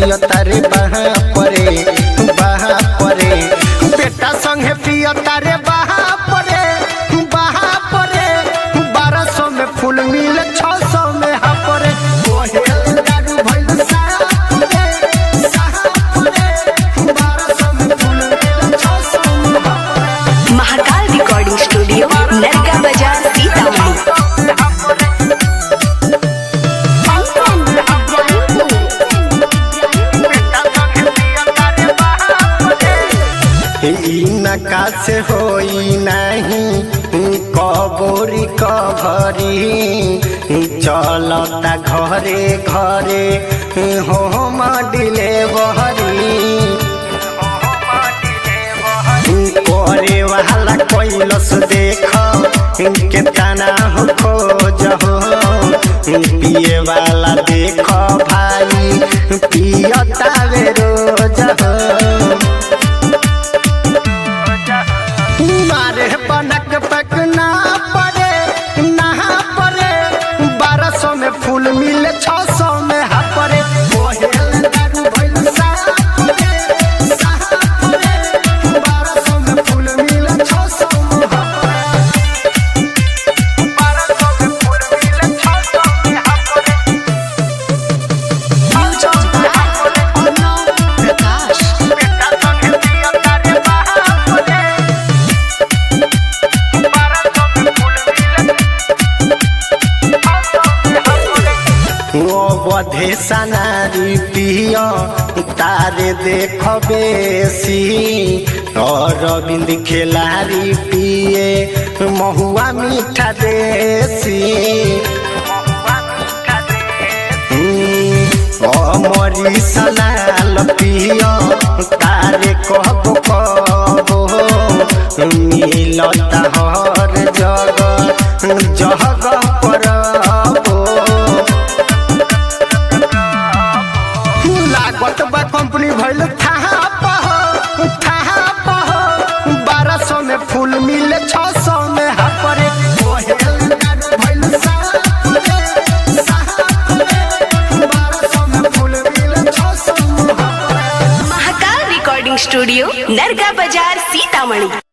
पिय तारे बहा परे बहा परे बेटा संगे पिय तारे बहा परे बहा परे बारह सौ में फूल मिले छह सौ में हा परे ओहे दारू भइल साहा परे, साहा परे, बारह सौ में फूल मिले छह सौ में हा परे। महाकाल रिकॉर्डिंग स्टूडियो नरगा बाजार सीतामढ़ी ई नका से होई नहीं कबोरी कभरी चलता घरे घरे होम डिलेवरी करे वाला कैलस देख के तना हो खोज हो पिए वाला देख भाई पियता वे रोज हो मारे बनक पक ना पड़े नहा पड़े बारह सौ में फूल मिले छह सौ में हा पड़े ओहेल दारू भइल साहा पड़े, साहा पड़े, बारह सौ में फूल मिले छह सौ में हा पड़े। बारह सौ में फूल मिले छह सौ में हा पड़े। बेटा संगे पिया तारे बहा पड़े। बधे सनारी पिय तारे देख बेसी और बिंद खेलारी पिए महुआ मीठा देसी अमरी सलाल पिय तारे कहबो कहबो मिलता हर जगह जगह परबो लागत बा कंपनी भइल थाहा पह थाहा पह बारह सौ में फूल मिले छह सौ में हा परे ओहेल दारू भइल साहा परे, साहा परे, बारह सौ में फूल मिले छह सौ में हा परे महाकाल रिकॉर्डिंग स्टूडियो नरगा बाजार सीतामढ़ी